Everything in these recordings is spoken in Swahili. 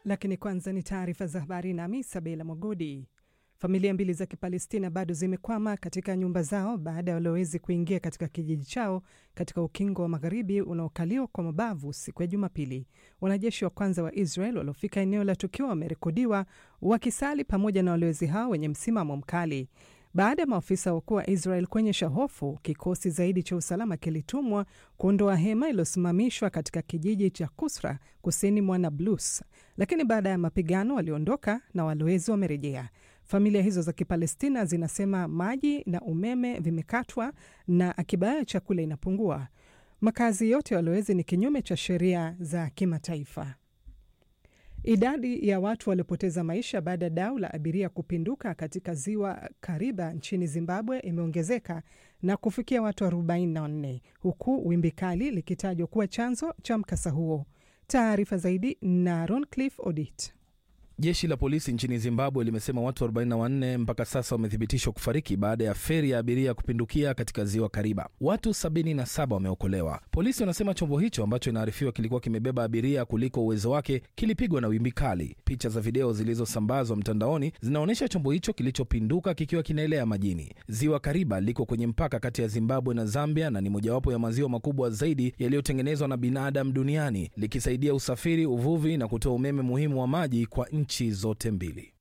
Lakini kwanza ni taarifa za habari, nami Sabela Mogodi. Familia mbili za Kipalestina bado zimekwama katika nyumba zao baada ya walowezi kuingia katika kijiji chao katika ukingo wa magharibi unaokaliwa kwa mabavu siku ya Jumapili. Wanajeshi wa kwanza wa Israel waliofika eneo la tukio wamerekodiwa wakisali pamoja na walowezi hao wenye msimamo mkali. Baada ya maafisa wakuu wa Israel kuonyesha hofu, kikosi zaidi cha usalama kilitumwa kuondoa hema iliyosimamishwa katika kijiji cha Kusra kusini mwa Nablus, lakini baada ya mapigano waliondoka na walowezi wamerejea. Familia hizo za Kipalestina zinasema maji na umeme vimekatwa na akiba yao ya chakula inapungua. Makazi yote ya walowezi ni kinyume cha sheria za kimataifa. Idadi ya watu waliopoteza maisha baada ya dau la abiria kupinduka katika ziwa Kariba nchini Zimbabwe imeongezeka na kufikia watu 44 huku wimbi kali likitajwa kuwa chanzo cha mkasa huo. Taarifa zaidi na Roncliffe Odit. Jeshi la polisi nchini Zimbabwe limesema watu 44 mpaka sasa wamethibitishwa kufariki baada ya feri ya abiria kupindukia katika ziwa Kariba. Watu 77 wameokolewa. Polisi wanasema chombo hicho ambacho inaarifiwa kilikuwa kimebeba abiria kuliko uwezo wake kilipigwa na wimbi kali. Picha za video zilizosambazwa mtandaoni zinaonyesha chombo hicho kilichopinduka kikiwa kinaelea majini. Ziwa Kariba liko kwenye mpaka kati ya Zimbabwe na Zambia na ni mojawapo ya maziwa makubwa zaidi yaliyotengenezwa na binadamu duniani, likisaidia usafiri, uvuvi na kutoa umeme muhimu wa maji kwa nchi zote mbili.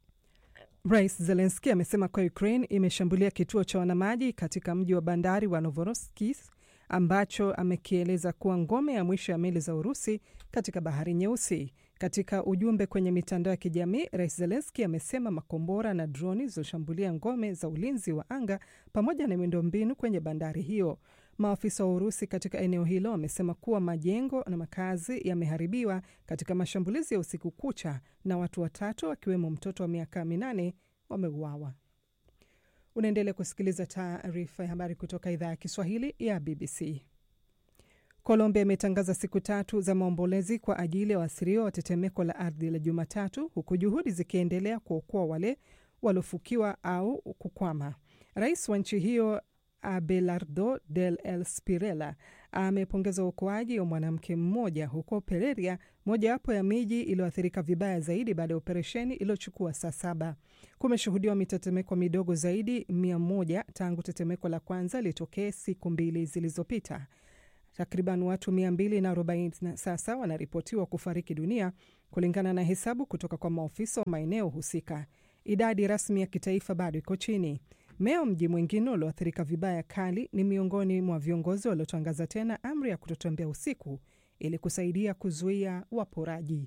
Rais Zelenski amesema kuwa Ukraine imeshambulia kituo cha wanamaji katika mji wa bandari wa Novorossiysk ambacho amekieleza kuwa ngome ya mwisho ya meli za Urusi katika bahari Nyeusi. Katika ujumbe kwenye mitandao ya kijamii, Rais Zelenski amesema makombora na droni zilizoshambulia ngome za ulinzi wa anga pamoja na miundombinu kwenye bandari hiyo. Maafisa wa Urusi katika eneo hilo wamesema kuwa majengo na makazi yameharibiwa katika mashambulizi ya usiku kucha na watu watatu wakiwemo mtoto wa miaka minane wameuawa. Unaendelea kusikiliza taarifa ya habari kutoka idhaa ya Kiswahili ya BBC. Colombia imetangaza siku tatu za maombolezi kwa ajili ya waathiriwa wa tetemeko la ardhi la Jumatatu, huku juhudi zikiendelea kuokoa wale waliofukiwa au kukwama. Rais wa nchi hiyo Abelardo del El Spirela amepongeza uokoaji wa mwanamke mmoja huko Pereira, mojawapo ya miji iliyoathirika vibaya zaidi baada ya operesheni iliyochukua saa saba. Kumeshuhudiwa mitetemeko midogo zaidi mia moja tangu tetemeko la kwanza litokee siku mbili zilizopita. Takriban watu mia mbili na arobaini sasa wanaripotiwa kufariki dunia kulingana na hesabu kutoka kwa maofisa wa maeneo husika. Idadi rasmi ya kitaifa bado iko chini. Meya wa mji mwingine ulioathirika vibaya kali ni miongoni mwa viongozi waliotangaza tena amri ya kutotembea usiku ili kusaidia kuzuia waporaji.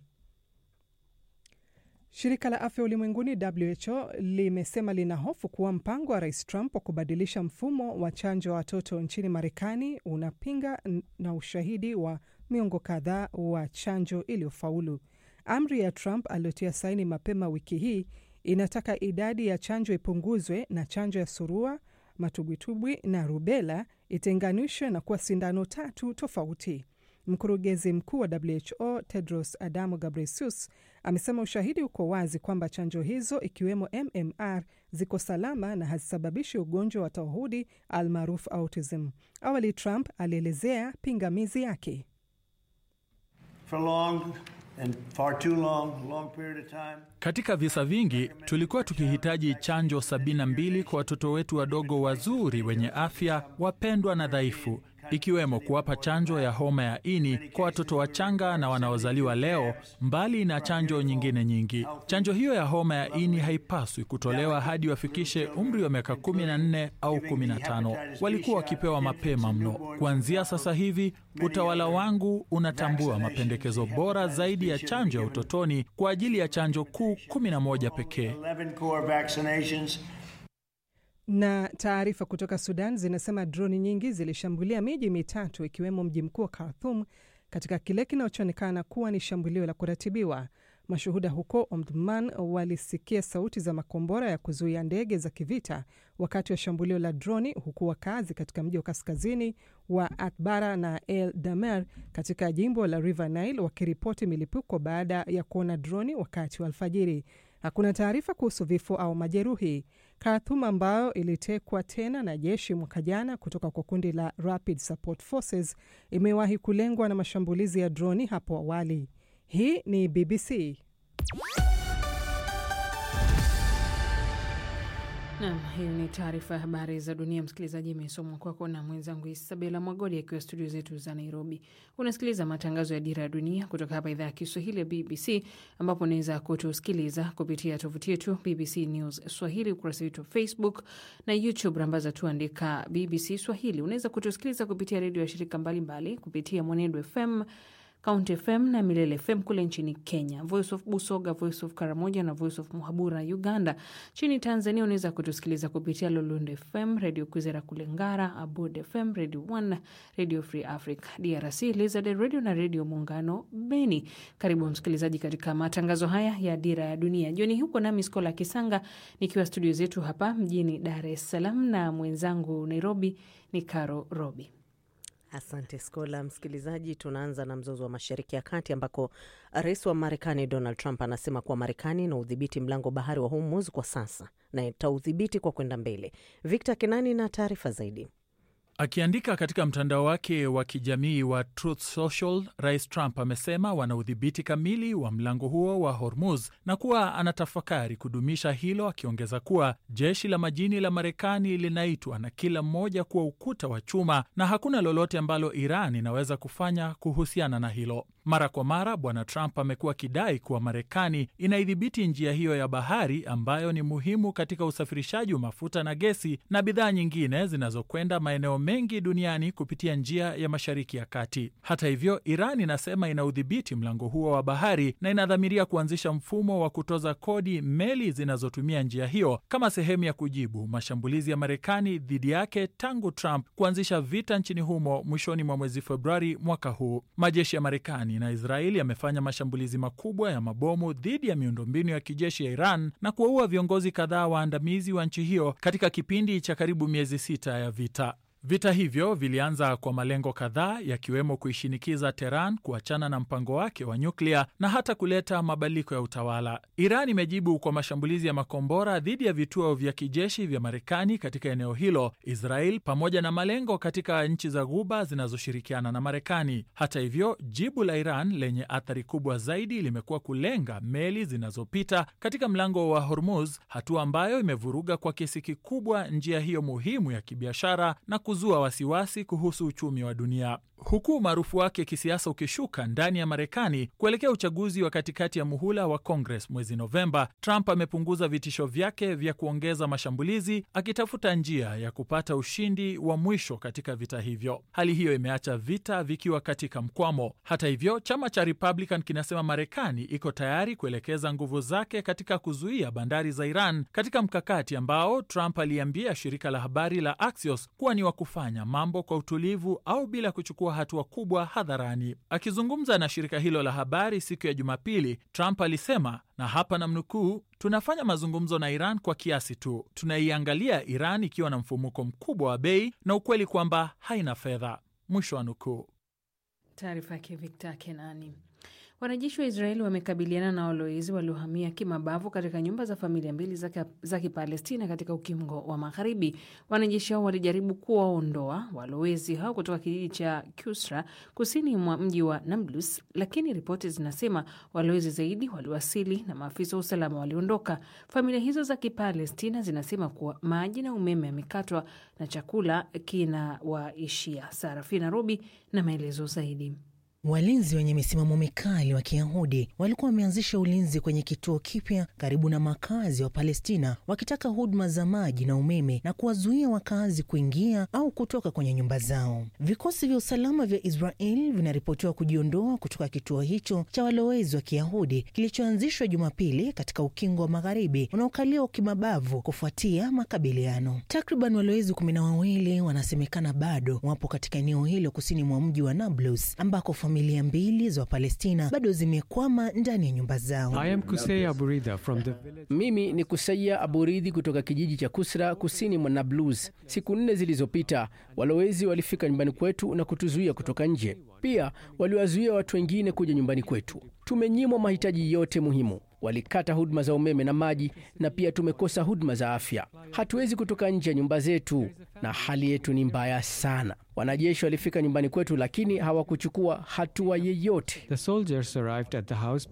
Shirika la afya ulimwenguni WHO limesema lina hofu kuwa mpango wa rais Trump wa kubadilisha mfumo wa chanjo wa watoto nchini Marekani unapinga na ushahidi wa miongo kadhaa wa chanjo iliyofaulu. Amri ya Trump aliyotia saini mapema wiki hii inataka idadi ya chanjo ipunguzwe na chanjo ya surua, matubwitubwi na rubela itenganishwe na kuwa sindano tatu tofauti. Mkurugenzi mkuu wa WHO Tedros Adhanom Ghebreyesus amesema ushahidi uko wazi kwamba chanjo hizo ikiwemo MMR ziko salama na hazisababishi ugonjwa wa tauhudi almaarufu autism. Awali Trump alielezea pingamizi yake. For long and far too long, long period of time. Katika visa vingi tulikuwa tukihitaji chanjo 72 kwa watoto wetu wadogo wazuri wenye afya, wapendwa na dhaifu, ikiwemo kuwapa chanjo ya homa ya ini kwa watoto wachanga na wanaozaliwa leo, mbali na chanjo nyingine nyingi. Chanjo hiyo ya homa ya ini haipaswi kutolewa hadi wafikishe umri wa miaka 14 au 15. Walikuwa wakipewa mapema mno. Kuanzia sasa hivi, utawala wangu unatambua mapendekezo bora zaidi ya chanjo ya utotoni kwa ajili ya chanjo kuu 11 pekee. 11 core vaccinations. Na taarifa kutoka Sudan zinasema droni nyingi zilishambulia miji mitatu ikiwemo mji mkuu wa Khartoum katika kile kinachoonekana kuwa ni shambulio la kuratibiwa. Mashuhuda huko Omdurman walisikia sauti za makombora ya kuzuia ndege za kivita wakati wa shambulio la droni, huku wakazi katika mji wa kaskazini wa Atbara na El Damer katika jimbo la River Nile wakiripoti milipuko baada ya kuona droni wakati wa alfajiri. Hakuna taarifa kuhusu vifo au majeruhi. Khartoum ambayo ilitekwa tena na jeshi mwaka jana kutoka kwa kundi la Rapid Support Forces imewahi kulengwa na mashambulizi ya droni hapo awali. Hii ni BBC. Nam, hiyo ni taarifa ya habari za dunia. Msikilizaji, imesomwa kwako na mwenzangu Isabela Mwagodi akiwa studio zetu za Nairobi. Unasikiliza matangazo ya Dira ya Dunia kutoka hapa idhaa ya Kiswahili ya BBC, ambapo unaweza kutusikiliza kupitia tovuti yetu BBC News Swahili, ukurasa wetu wa Facebook na YouTube, rambaza tuandika BBC Swahili. Unaweza kutusikiliza kupitia redio ya shirika mbalimbali mbali, kupitia Mwenedo FM County FM na Milele FM kule nchini Kenya, Voice of Busoga, Voice of Karamoja na Voice of Muhabura Uganda. Nchini Tanzania unaweza kutusikiliza kupitia Lolund FM, Radio Kwizera kule Ngara, Abud FM, Radio One, Radio Free Africa DRC, Lizard Radio na Radio Muungano Beni. Karibu msikilizaji katika matangazo haya ya Dira ya Dunia jioni huko, nami Skola Kisanga nikiwa studio zetu hapa mjini Dar es Salaam na mwenzangu Nairobi ni Caro Robi. Asante Skola. Msikilizaji, tunaanza na mzozo wa Mashariki ya Kati ambako rais wa Marekani Donald Trump anasema kuwa Marekani ina udhibiti mlango bahari wa Hormuz kwa sasa na itaudhibiti kwa kwenda mbele. Victor Kenani na taarifa zaidi. Akiandika katika mtandao wake wa kijamii wa Truth Social, Rais Trump amesema wana udhibiti kamili wa mlango huo wa Hormuz na kuwa anatafakari kudumisha hilo, akiongeza kuwa jeshi la majini la Marekani linaitwa na kila mmoja kuwa ukuta wa chuma na hakuna lolote ambalo Iran inaweza kufanya kuhusiana na hilo. Mara kwa mara Bwana Trump amekuwa akidai kuwa Marekani inaidhibiti njia hiyo ya bahari ambayo ni muhimu katika usafirishaji wa mafuta na gesi na bidhaa nyingine zinazokwenda maeneo mengi duniani kupitia njia ya Mashariki ya Kati. Hata hivyo, Iran inasema ina udhibiti mlango huo wa bahari na inadhamiria kuanzisha mfumo wa kutoza kodi meli zinazotumia njia hiyo kama sehemu ya kujibu mashambulizi ya Marekani dhidi yake tangu Trump kuanzisha vita nchini humo mwishoni mwa mwezi Februari mwaka huu. Majeshi ya Marekani na Israeli yamefanya mashambulizi makubwa ya mabomu dhidi ya miundombinu ya kijeshi ya Iran na kuwaua viongozi kadhaa waandamizi wa nchi hiyo katika kipindi cha karibu miezi sita ya vita. Vita hivyo vilianza kwa malengo kadhaa yakiwemo kuishinikiza Teheran kuachana na mpango wake wa nyuklia na hata kuleta mabadiliko ya utawala. Iran imejibu kwa mashambulizi ya makombora dhidi ya vituo vya kijeshi vya Marekani katika eneo hilo, Israel pamoja na malengo katika nchi za Ghuba zinazoshirikiana na Marekani. Hata hivyo, jibu la Iran lenye athari kubwa zaidi limekuwa kulenga meli zinazopita katika mlango wa Hormuz, hatua ambayo imevuruga kwa kiasi kikubwa njia hiyo muhimu ya kibiashara na zua wasiwasi kuhusu uchumi wa dunia huku umaarufu wake kisiasa ukishuka ndani ya Marekani kuelekea uchaguzi wa katikati ya muhula wa Congress mwezi Novemba. Trump amepunguza vitisho vyake vya kuongeza mashambulizi, akitafuta njia ya kupata ushindi wa mwisho katika vita hivyo. Hali hiyo imeacha vita vikiwa katika mkwamo. Hata hivyo, chama cha Republican kinasema Marekani iko tayari kuelekeza nguvu zake katika kuzuia bandari za Iran, katika mkakati ambao Trump aliambia shirika la habari la Axios kuwa ni wa kufanya mambo kwa utulivu au bila kuchukua hatua kubwa hadharani. Akizungumza na shirika hilo la habari siku ya Jumapili, Trump alisema, na hapa namnukuu, tunafanya mazungumzo na Iran kwa kiasi tu, tunaiangalia Iran ikiwa na mfumuko mkubwa wa bei na ukweli kwamba haina fedha, mwisho wa nukuu. Taarifa yake Victor Kenani. Wanajeshi wa Israeli wamekabiliana na walowezi waliohamia kimabavu katika nyumba za familia mbili za Kipalestina katika ukingo wa Magharibi. Wanajeshi hao walijaribu kuwaondoa walowezi hao kutoka kijiji cha Kusra kusini mwa mji wa Nablus, lakini ripoti zinasema walowezi zaidi waliwasili na maafisa wa usalama waliondoka. Familia hizo za Kipalestina zinasema kuwa maji na umeme yamekatwa na chakula kinawaishia. Sarafina Robi na maelezo zaidi. Walinzi wenye misimamo mikali wa Kiyahudi walikuwa wameanzisha ulinzi kwenye kituo kipya karibu na makazi wa Palestina, wakitaka huduma za maji na umeme na kuwazuia wakazi kuingia au kutoka kwenye nyumba zao. Vikosi vya usalama vya Israel vinaripotiwa kujiondoa kutoka kituo hicho cha walowezi wa Kiyahudi kilichoanzishwa Jumapili katika ukingo wa Magharibi unaokaliwa kimabavu kufuatia makabiliano. Takriban walowezi kumi na wawili wanasemekana bado wapo katika eneo hilo kusini mwa mji wa Nablus ambako familia mbili za Wapalestina bado zimekwama ndani ya nyumba zao. I am Kusei Aburida from the village... Mimi ni Kuseia Aburidhi kutoka kijiji cha Kusra kusini mwa Nablus. Siku nne zilizopita walowezi walifika nyumbani kwetu na kutuzuia kutoka nje. Pia waliwazuia watu wengine kuja nyumbani kwetu. Tumenyimwa mahitaji yote muhimu. Walikata huduma za umeme na maji, na pia tumekosa huduma za afya. Hatuwezi kutoka nje ya nyumba zetu, na hali yetu ni mbaya sana. Wanajeshi walifika nyumbani kwetu, lakini hawakuchukua hatua yeyote. The soldiers arrived at the house but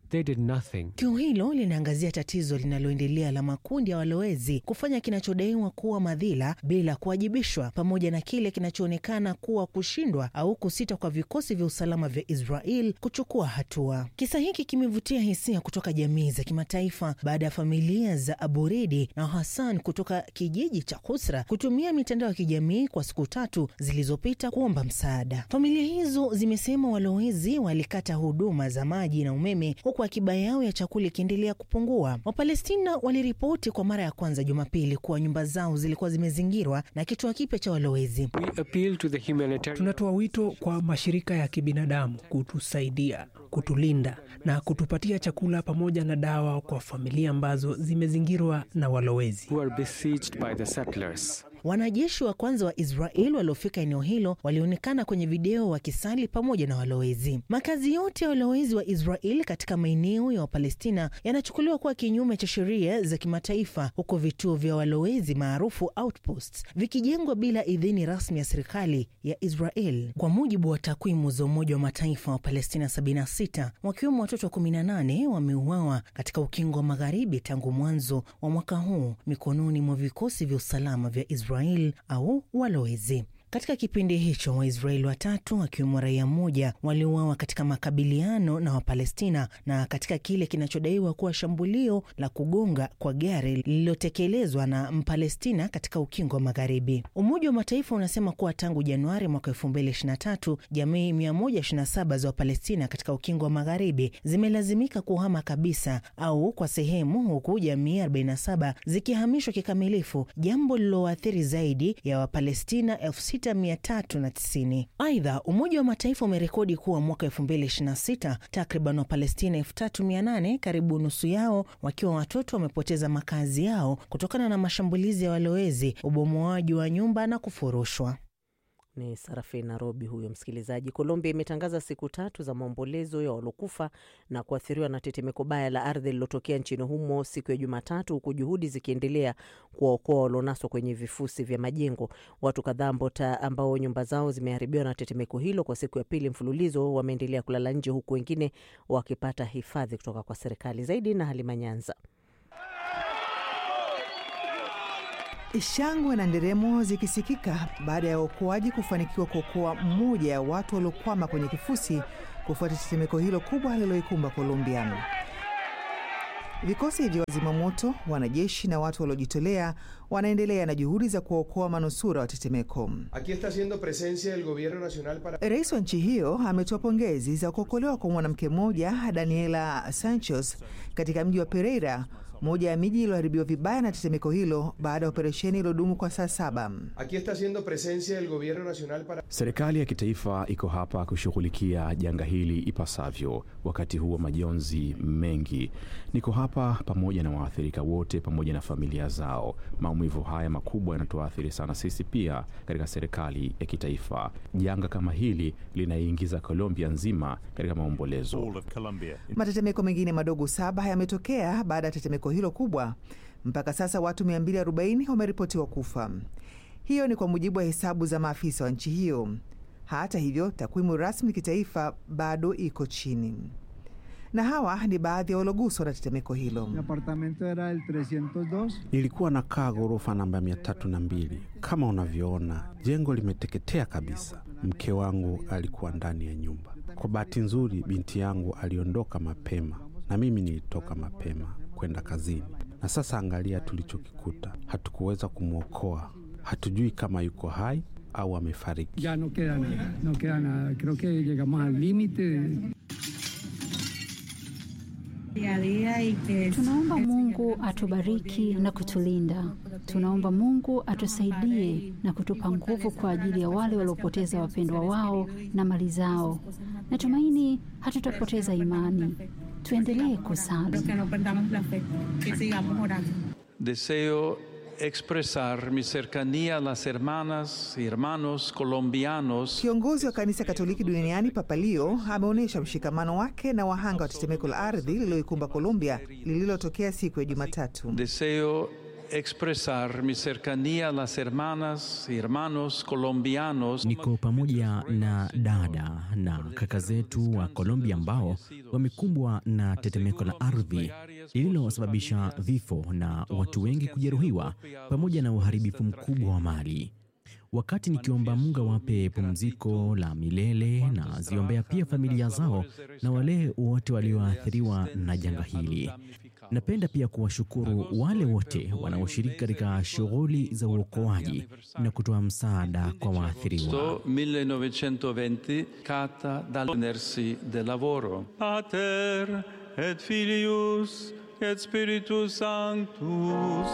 They did nothing. Tukio hilo linaangazia tatizo linaloendelea la makundi ya walowezi kufanya kinachodaiwa kuwa madhila bila kuwajibishwa, pamoja na kile kinachoonekana kuwa kushindwa au kusita kwa vikosi vya usalama vya Israel kuchukua hatua. Kisa hiki kimevutia hisia kutoka jamii za kimataifa baada ya familia za Aburidi na Hassan kutoka kijiji cha Kusra kutumia mitandao ya kijamii kwa siku tatu zilizopita kuomba msaada. Familia hizo zimesema walowezi walikata huduma za maji na umeme huku akiba yao ya chakula ikiendelea kupungua. Wapalestina waliripoti kwa mara ya kwanza Jumapili kuwa nyumba zao zilikuwa zimezingirwa na kituo kipya cha walowezi. We appeal to the humanitarian Tunatoa wito kwa mashirika ya kibinadamu kutusaidia, kutulinda na kutupatia chakula pamoja na dawa kwa familia ambazo zimezingirwa na walowezi. who are besieged by the settlers. Wanajeshi wa kwanza wa Israel waliofika eneo hilo walionekana kwenye video wakisali pamoja na walowezi. Makazi yote ya walowezi wa Israel katika maeneo ya Wapalestina yanachukuliwa kuwa kinyume cha sheria za kimataifa, huku vituo vya walowezi maarufu outposts vikijengwa bila idhini rasmi ya serikali ya Israel. Kwa mujibu wa takwimu za Umoja wa Mataifa, wa Palestina 76 wakiwemo watoto 18 wameuawa katika ukingo wa magharibi tangu mwanzo wa mwaka huu mikononi mwa vikosi vya usalama vya Israel au walowezi. Katika kipindi hicho Waisraeli watatu wakiwemo raia mmoja waliuawa katika makabiliano na Wapalestina na katika kile kinachodaiwa kuwa shambulio la kugonga kwa gari lililotekelezwa na Mpalestina katika ukingo wa Magharibi. Umoja wa Mataifa unasema kuwa tangu Januari mwaka 2023 jamii 127 za Wapalestina katika ukingo wa Magharibi zimelazimika kuhama kabisa au kwa sehemu, huku jamii 47 zikihamishwa kikamilifu, jambo lililoathiri zaidi ya Wapalestina 6390. Aidha, Umoja wa Mataifa umerekodi kuwa mwaka 2026 takriban Wapalestina 3800 karibu nusu yao wakiwa watoto wamepoteza makazi yao kutokana na mashambulizi ya walowezi, ubomoaji wa nyumba na kufurushwa. Ni Sarafina Robi huyo msikilizaji. Colombia imetangaza siku tatu za maombolezo ya waliokufa na kuathiriwa na tetemeko baya la ardhi lililotokea nchini humo siku ya Jumatatu, huku juhudi zikiendelea kuwaokoa walionaswa kwenye vifusi vya majengo. Watu kadhaa ambao nyumba zao zimeharibiwa na tetemeko hilo kwa siku ya pili mfululizo wameendelea kulala nje, huku wengine wakipata hifadhi kutoka kwa serikali. Zaidi na Halima Nyanza. Shangwe na nderemo zikisikika baada ya waokoaji kufanikiwa kuokoa mmoja ya watu waliokwama kwenye kifusi kufuatia tetemeko hilo kubwa lililoikumba Colombia. Vikosi vya wazimamoto, wanajeshi na watu waliojitolea wanaendelea na juhudi za kuwaokoa manusura wa tetemeko. Rais wa nchi hiyo ametoa pongezi za kuokolewa kwa mwanamke mmoja Daniela Sanchez katika mji wa Pereira, moja ya miji iliyoharibiwa vibaya na tetemeko hilo baada ya operesheni iliyodumu kwa saa saba. Serikali ya kitaifa iko hapa kushughulikia janga hili ipasavyo wakati huu wa majonzi mengi. Niko hapa pamoja na waathirika wote pamoja na familia zao. Maumivu haya makubwa yanatuathiri sana sisi pia katika serikali ya kitaifa. Janga kama hili linaiingiza Colombia nzima katika maombolezo. Matetemeko mengine madogo saba yametokea baada ya tetemeko hilo kubwa. Mpaka sasa watu 240 wameripotiwa kufa. Hiyo ni kwa mujibu wa hesabu za maafisa wa nchi hiyo. Hata hivyo, takwimu rasmi kitaifa bado iko chini. Na hawa ni baadhi ya walioguswa na tetemeko hilo. Nilikuwa nakaa ghorofa namba mia tatu na mbili. Kama unavyoona, jengo limeteketea kabisa. Mke wangu alikuwa ndani ya nyumba. Kwa bahati nzuri, binti yangu aliondoka mapema na mimi nilitoka mapema kwenda kazini, na sasa angalia tulichokikuta. Hatukuweza kumwokoa, hatujui kama yuko hai au amefariki. Ya no queda nada, no queda nada. Creo que llegamos al límite. Tunaomba Mungu atubariki na kutulinda. Tunaomba Mungu atusaidie na kutupa nguvu kwa ajili ya wale waliopoteza wapendwa wao na mali zao. Natumaini hatutapoteza imani. Tuendelee kusali. Deseo expresar mi cercanía a las hermanas y hermanos colombianos. Kiongozi wa kanisa Katoliki duniani Papa Leo ameonyesha mshikamano wake na wahanga wa tetemeko la ardhi lililoikumba Colombia lililotokea siku ya Jumatatu. Deseo expresar mi cercanía a las hermanas y hermanos colombianos. Niko pamoja na dada na kaka zetu wa Colombia ambao wamekumbwa na tetemeko la ardhi lililosababisha vifo na watu wengi kujeruhiwa pamoja na uharibifu mkubwa wa mali. Wakati nikiomba Mungu awape pumziko la milele na ziombea pia familia zao na wale wote walioathiriwa na janga hili. Napenda pia kuwashukuru wale wote wanaoshiriki katika shughuli za uokoaji na kutoa msaada kwa waathiriwa. 1920 cata dall'enersi del lavoro. Pater et Filius et Spiritus Sanctus.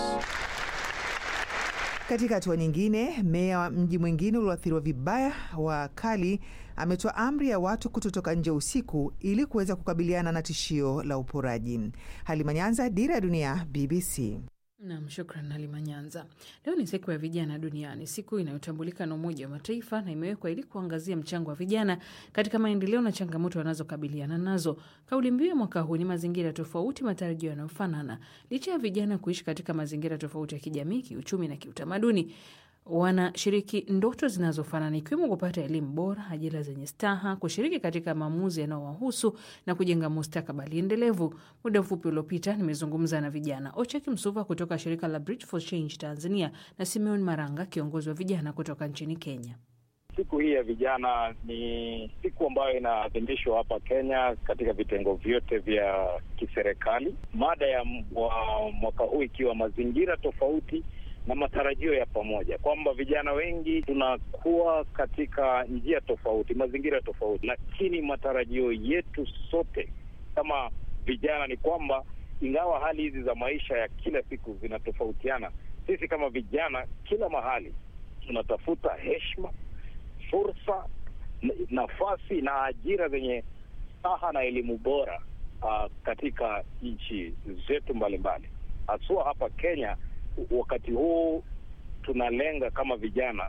Katika hatua nyingine, meya wa mji mwingine ulioathiriwa vibaya wa Kali ametoa amri ya watu kutotoka nje usiku ili kuweza kukabiliana na tishio la uporaji. Halima Nyanza, Dira ya Dunia, BBC. Nam, shukran Halima Nyanza. Leo ni siku ya vijana duniani, siku inayotambulika na Umoja wa Mataifa na imewekwa ili kuangazia mchango wa vijana katika maendeleo na changamoto wanazokabiliana nazo. Kauli mbiu ya mwaka huu ni mazingira tofauti, matarajio yanayofanana. Licha ya vijana kuishi katika mazingira tofauti ya kijamii, kiuchumi na kiutamaduni, wanashiriki ndoto zinazofanana ikiwemo kupata elimu bora, ajira zenye staha, kushiriki katika maamuzi yanayowahusu na kujenga mustakabali endelevu. Muda mfupi uliopita nimezungumza na vijana Ocheki Msuva kutoka shirika la Bridge for Change Tanzania na Simeon Maranga, kiongozi wa vijana kutoka nchini Kenya. Siku hii ya vijana ni siku ambayo inaadhimishwa hapa Kenya katika vitengo vyote vya kiserikali. Mada ya mwaka huu ikiwa mazingira tofauti na matarajio ya pamoja, kwamba vijana wengi tunakuwa katika njia tofauti, mazingira tofauti, lakini matarajio yetu sote kama vijana ni kwamba ingawa hali hizi za maisha ya kila siku zinatofautiana, sisi kama vijana kila mahali tunatafuta heshima, fursa, nafasi na ajira zenye staha na elimu bora uh, katika nchi zetu mbalimbali, haswa hapa Kenya. Wakati huu tunalenga kama vijana,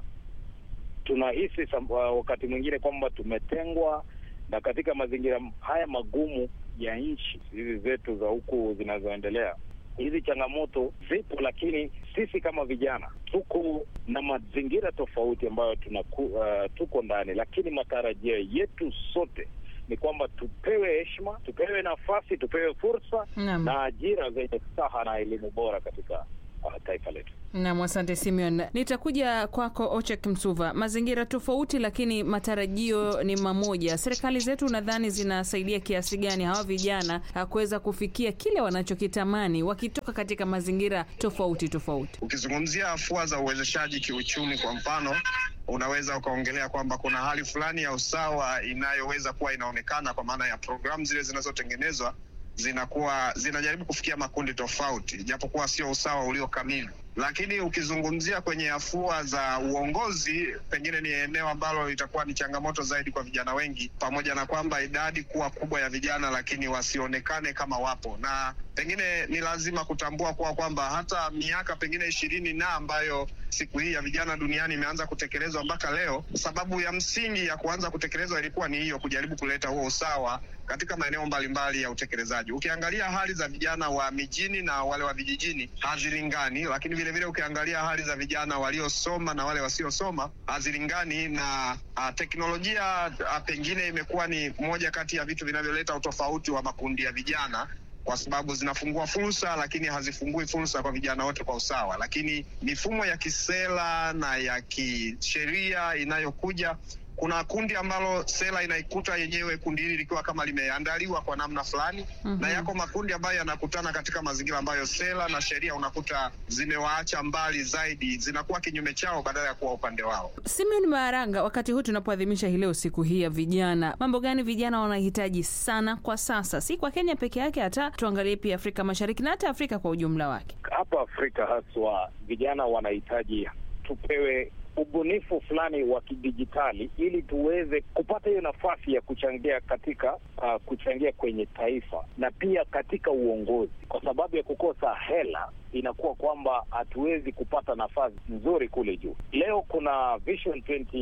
tunahisi wakati mwingine kwamba tumetengwa, na katika mazingira haya magumu ya nchi hizi zetu za huku zinazoendelea, hizi changamoto zipo, lakini sisi kama vijana tuko na mazingira tofauti ambayo tunaku, uh, tuko ndani, lakini matarajio yetu sote ni kwamba tupewe heshima, tupewe nafasi, tupewe fursa Naam. na ajira zenye staha na elimu bora katika uh, taifa letu. Nam, asante Simeon. Nitakuja kwako Ochek Msuva. Mazingira tofauti, lakini matarajio ni mamoja. Serikali zetu nadhani zinasaidia kiasi gani hawa vijana ah, kuweza kufikia kile wanachokitamani wakitoka katika mazingira tofauti tofauti? Ukizungumzia afua za uwezeshaji kiuchumi, kwa mfano, unaweza ukaongelea kwamba kuna hali fulani ya usawa inayoweza kuwa inaonekana kwa maana ya programu zile zinazotengenezwa zinakuwa zinajaribu kufikia makundi tofauti, japokuwa sio usawa ulio kamili. Lakini ukizungumzia kwenye afua za uongozi, pengine ni eneo ambalo litakuwa ni changamoto zaidi kwa vijana wengi, pamoja na kwamba idadi kuwa kubwa ya vijana, lakini wasionekane kama wapo, na pengine ni lazima kutambua kuwa kwamba hata miaka pengine ishirini na ambayo siku hii ya vijana duniani imeanza kutekelezwa mpaka leo, sababu ya msingi ya kuanza kutekelezwa ilikuwa ni hiyo, kujaribu kuleta huo usawa katika maeneo mbalimbali ya utekelezaji. Ukiangalia hali za vijana wa mijini na wale wa vijijini hazilingani, lakini vile vile ukiangalia hali za vijana waliosoma na wale wasiosoma hazilingani, na a, teknolojia a, pengine imekuwa ni moja kati ya vitu vinavyoleta utofauti wa makundi ya vijana kwa sababu zinafungua fursa lakini hazifungui fursa kwa vijana wote kwa usawa. Lakini mifumo ya kisera na ya kisheria inayokuja kuna kundi ambalo sera inaikuta yenyewe kundi hili likiwa kama limeandaliwa kwa namna fulani Mhm. na yako makundi ambayo yanakutana katika mazingira ambayo sera na sheria unakuta zimewaacha mbali zaidi, zinakuwa kinyume chao badala ya kuwa upande wao. Simeon Maaranga, wakati huu tunapoadhimisha hii leo siku hii ya vijana, mambo gani vijana wanahitaji sana kwa sasa, si kwa Kenya peke yake, hata tuangalie pia Afrika Mashariki na hata Afrika kwa ujumla wake? Hapa Afrika haswa vijana wanahitaji tupewe ubunifu fulani wa kidijitali ili tuweze kupata hiyo nafasi ya kuchangia katika uh, kuchangia kwenye taifa na pia katika uongozi. Kwa sababu ya kukosa hela, inakuwa kwamba hatuwezi kupata nafasi nzuri kule juu. Leo kuna Vision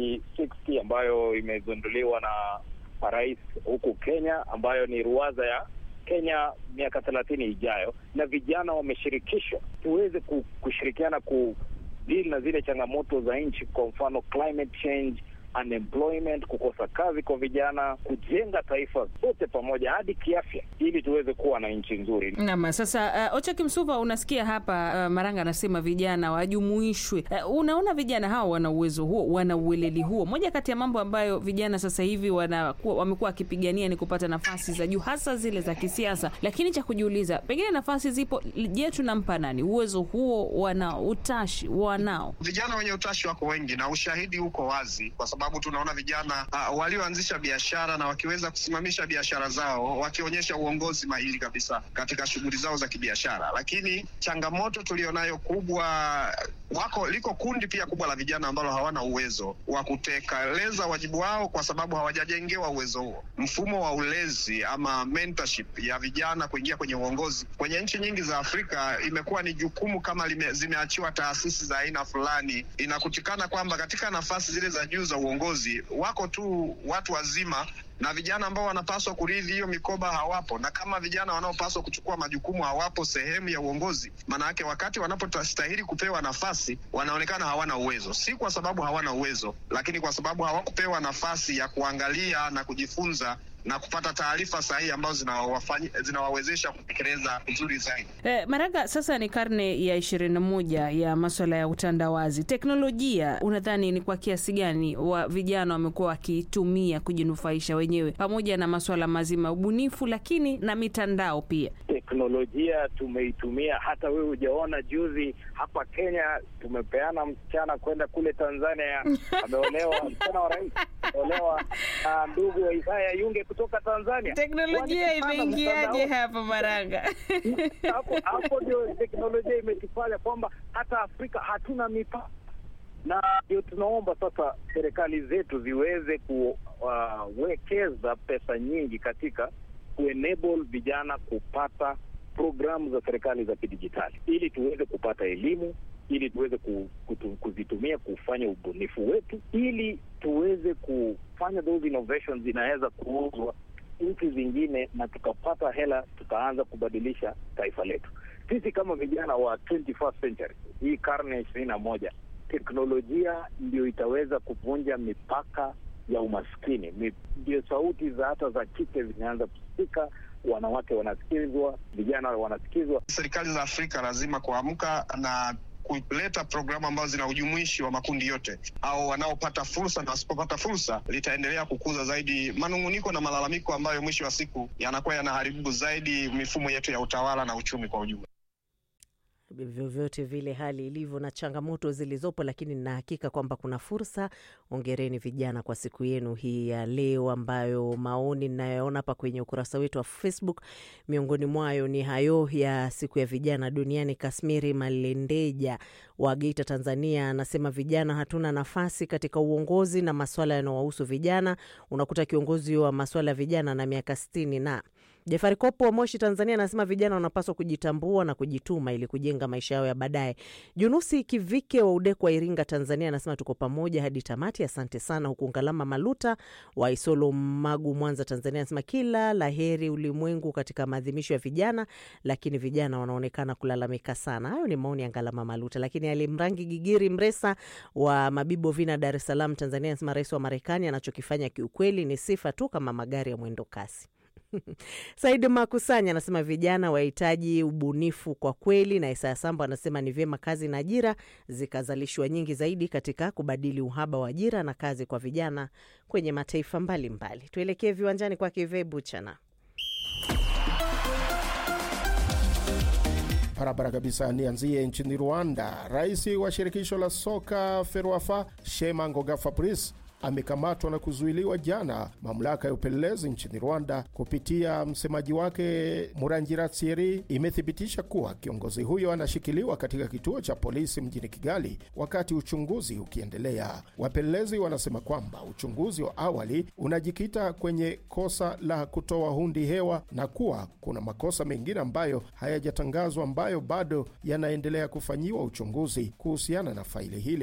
2060 ambayo imezinduliwa na rais huku Kenya, ambayo ni ruwaza ya Kenya miaka thelathini ijayo, na vijana wameshirikishwa, tuweze kushirikiana ku deal na zile changamoto za nchi, kwa mfano climate change unemployment, kukosa kazi kwa vijana, kujenga taifa zote pamoja hadi kiafya, ili tuweze kuwa na nchi nzuri. Naam, sasa uh, Ocha Kimsuva, unasikia hapa uh, Maranga anasema vijana wajumuishwe. Uh, unaona vijana hawa wana uwezo huo, wana ueleli huo. Moja kati ya mambo ambayo vijana sasa hivi wanakuwa wamekuwa wakipigania ni kupata nafasi za juu, hasa zile za kisiasa, lakini cha kujiuliza, pengine nafasi zipo, je, tunampa nani uwezo huo? Wana utashi wanao? Vijana wenye utashi wako wengi na ushahidi uko wazi kwa sababu tunaona vijana uh, walioanzisha biashara na wakiweza kusimamisha biashara zao wakionyesha uongozi mahiri kabisa katika shughuli zao za kibiashara. Lakini changamoto tulionayo kubwa, wako liko kundi pia kubwa la vijana ambalo hawana uwezo wa kutekeleza wajibu wao kwa sababu hawajajengewa uwezo huo. Mfumo wa ulezi ama mentorship ya vijana kuingia kwenye uongozi kwenye nchi nyingi za Afrika imekuwa ni jukumu kama lime, zimeachiwa taasisi za aina fulani. Inakutikana kwamba katika nafasi zile za juu za uongozi wako tu watu wazima na vijana ambao wanapaswa kurithi hiyo mikoba hawapo, na kama vijana wanaopaswa kuchukua majukumu hawapo sehemu ya uongozi, maana yake wakati wanapostahili kupewa nafasi wanaonekana hawana uwezo, si kwa sababu hawana uwezo, lakini kwa sababu hawakupewa nafasi ya kuangalia na kujifunza na kupata taarifa sahihi ambazo zinawawezesha kutekeleza vizuri zaidi. Eh, Maraga, sasa ni karne ya ishirini na moja ya maswala ya utandawazi. Teknolojia unadhani ni kwa kiasi gani wa vijana wamekuwa wakitumia kujinufaisha wenyewe, pamoja na maswala mazima ya ubunifu, lakini na mitandao pia? Teknolojia tumeitumia, hata wewe hujaona. Juzi hapa Kenya tumepeana msichana kwenda kule Tanzania, ameolewa msichana wa rais ameolewa na ndugu wa Isaya Yunge kutoka Tanzania. Teknolojia imeingiaje hapo Maranga? Hapo hapo ndio teknolojia imetufanya kwamba hata Afrika hatuna mipaka, na ndio tunaomba sasa serikali zetu ziweze kuwekeza uh, pesa nyingi katika kuenable vijana kupata programu za serikali za kidijitali, ili tuweze kupata elimu ili tuweze kuzitumia kufanya ubunifu wetu, ili tuweze kufanya those innovations zinaweza kuuzwa nchi zingine, na tukapata hela, tukaanza kubadilisha taifa letu. Sisi kama vijana wa 21st century, hii karne ya ishirini na moja, teknolojia ndio itaweza kuvunja mipaka ya umaskini. Ndio sauti za hata za kike zinaanza kusikika, wanawake wanasikizwa, vijana wanasikizwa. Serikali za Afrika lazima kuamka na kuleta programu ambazo zina ujumuishi wa makundi yote, au wanaopata fursa na wasipopata fursa, litaendelea kukuza zaidi manung'uniko na malalamiko ambayo mwisho wa siku yanakuwa yanaharibu zaidi mifumo yetu ya utawala na uchumi kwa ujumla. Vyovyote vile hali ilivyo na changamoto zilizopo, lakini nina hakika kwamba kuna fursa. Ongereni vijana kwa siku yenu hii ya leo, ambayo maoni ninayoona hapa kwenye ukurasa wetu wa Facebook, miongoni mwayo ni hayo ya siku ya vijana duniani. Kasmiri Malendeja wa Geita, Tanzania, anasema vijana hatuna nafasi katika uongozi na maswala yanayowahusu vijana. Unakuta kiongozi wa maswala ya vijana na miaka sitini na Jafari Kopo wa Moshi, Tanzania, anasema vijana wanapaswa kujitambua na kujituma ili kujenga maisha yao ya baadaye. Junusi Kivike wa Udeko wa Iringa, Tanzania, anasema tuko pamoja hadi tamati, asante sana. Huku Ngalama Maluta wa Isolo, Magu, Mwanza, Tanzania, anasema kila la heri ulimwengu katika maadhimisho ya vijana, lakini vijana wanaonekana kulalamika sana. Hayo ni maoni ya Ngalama Maluta. Lakini Alimrangi Gigiri Mresa wa Mabibo Vina, Dar es Salaam, Tanzania, anasema rais wa Marekani anachokifanya kiukweli ni sifa tu kama magari ya mwendo kasi. Said Makusanya anasema vijana wahitaji ubunifu kwa kweli, na Isaya Sambo anasema ni vyema kazi na ajira zikazalishwa nyingi zaidi katika kubadili uhaba wa ajira na kazi kwa vijana kwenye mataifa mbalimbali. Tuelekee viwanjani kwa Kive Buchana. Barabara kabisa, nianzie nchini Rwanda. Rais wa shirikisho la soka FERWAFA Shema Ngoga Fabrice amekamatwa na kuzuiliwa jana, mamlaka ya upelelezi nchini Rwanda kupitia msemaji wake Murangira Thierry imethibitisha kuwa kiongozi huyo anashikiliwa katika kituo cha polisi mjini Kigali wakati uchunguzi ukiendelea. Wapelelezi wanasema kwamba uchunguzi wa awali unajikita kwenye kosa la kutoa hundi hewa na kuwa kuna makosa mengine ambayo hayajatangazwa ambayo bado yanaendelea kufanyiwa uchunguzi kuhusiana na faili hili.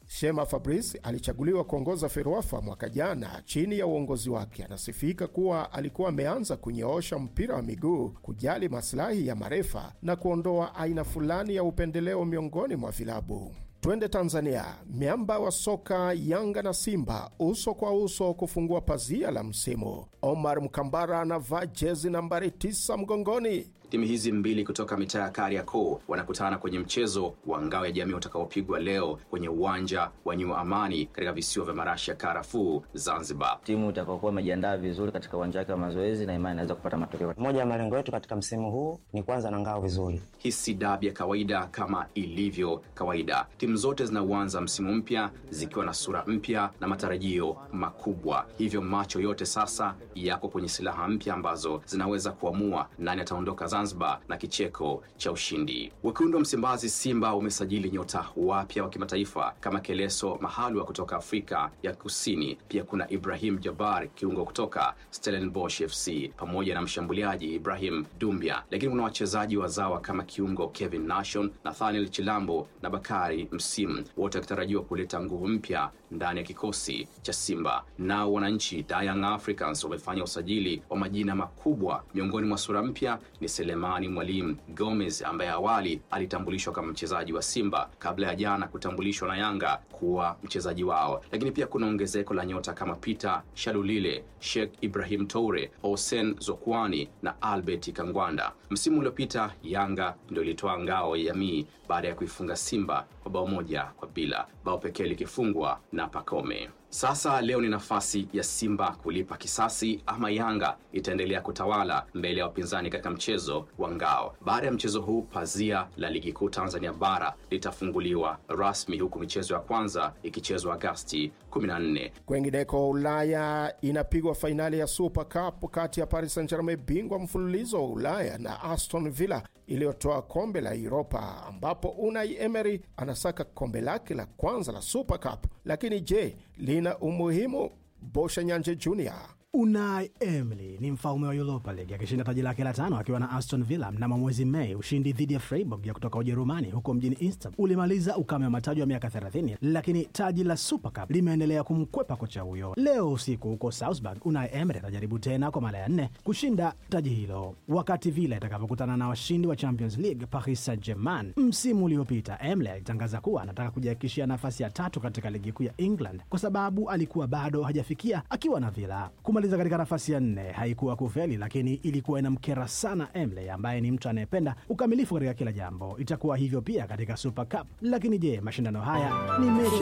Shema Fabrice alichaguliwa kuongoza FERWAFA mwaka jana. Chini ya uongozi wake, anasifika kuwa alikuwa ameanza kunyoosha mpira wa miguu, kujali maslahi ya marefa na kuondoa aina fulani ya upendeleo miongoni mwa vilabu. Twende Tanzania. Miamba wa soka Yanga na Simba uso kwa uso kufungua pazia la msimu. Omar Mkambara anavaa jezi nambari 9 mgongoni. Timu hizi mbili kutoka mitaa ya Kariakoo wanakutana kwenye mchezo wa ngao ya jamii utakaopigwa leo kwenye uwanja wa New Amani katika visiwa vya marashi ya karafuu Zanzibar. Timu itakaokuwa imejiandaa vizuri katika uwanja wake wa mazoezi na imani inaweza kupata matokeo. Moja ya malengo yetu katika msimu huu ni kwanza na ngao vizuri. Hii si dabi ya kawaida kama ilivyo kawaida. Timu zote zinauanza msimu mpya zikiwa na sura mpya na matarajio makubwa, hivyo macho yote sasa yako kwenye silaha mpya ambazo zinaweza kuamua nani ataondoka Zanzibar na kicheko cha ushindi. Wekundu wa Msimbazi Simba umesajili nyota wapya wa kimataifa kama Keleso Mahalwa kutoka Afrika ya Kusini. Pia kuna Ibrahim Jabar kiungo kutoka Stellenbosch FC pamoja na mshambuliaji Ibrahim Dumbia, lakini kuna wachezaji wazawa kama kiungo Kevin Nation, Nathaniel Chilambo na Bakari Msimu, wote wakitarajiwa kuleta nguvu mpya ndani ya kikosi cha Simba. Nao wananchi Young Africans wamefanya usajili wa majina makubwa. Miongoni mwa sura mpya ni Selemani Mwalimu Gomez ambaye awali alitambulishwa kama mchezaji wa Simba kabla ya jana kutambulishwa na Yanga kuwa mchezaji wao. Lakini pia kuna ongezeko la nyota kama Peter Shalulile, Sheikh Ibrahim Toure, Hossein Zokwani na Albert Kangwanda. Msimu uliopita Yanga ndio ilitoa ngao ya jamii baada ya kuifunga Simba kwa bao moja kwa bila, bao pekee likifungwa na Pacome. Sasa leo ni nafasi ya Simba kulipa kisasi ama Yanga itaendelea kutawala mbele ya wapinzani katika mchezo wa ngao. Baada ya mchezo huu, pazia la ligi kuu Tanzania bara litafunguliwa rasmi, huku michezo ya kwanza ikichezwa Agasti 14. Kwengineko Ulaya inapigwa fainali ya Super Cup kati ya Paris Saint-Germain, bingwa mfululizo wa Ulaya, na Aston Villa iliyotoa kombe la Europa, ambapo Unai Emery anasaka kombe lake la kwanza la Super Cup. Lakini je, lina umuhimu? Bosha Nyanje Junior Unai Emery ni mfalme wa Europa League akishinda taji lake la tano akiwa na Aston Villa mnamo mwezi Mei. Ushindi dhidi ya Freiburg ya kutoka Ujerumani huko mjini Istanbul ulimaliza ukame wa mataji wa miaka 30, lakini taji la Super Cup limeendelea kumkwepa kocha huyo. Leo usiku huko Salzburg, Unai Emery atajaribu tena kwa mara ya nne kushinda taji hilo, wakati Villa itakapokutana na washindi wa Champions League Paris Saint-Germain. Msimu uliopita Emery alitangaza kuwa anataka kujihakikishia nafasi ya tatu katika ligi kuu ya England kwa sababu alikuwa bado hajafikia akiwa na Villa katika nafasi ya nne haikuwa kufeli, lakini ilikuwa inamkera sana Emle ambaye ni mtu anayependa ukamilifu katika kila jambo. Itakuwa hivyo pia katika Super Cup. Lakini je, mashindano haya ni mechi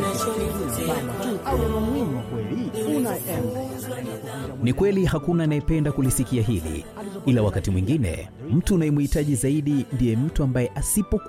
tu au yana umuhimu wa kweli? Una Emle ni kweli, hakuna anayependa kulisikia hili, ila wakati mwingine mtu unayemhitaji zaidi ndiye mtu ambaye asipo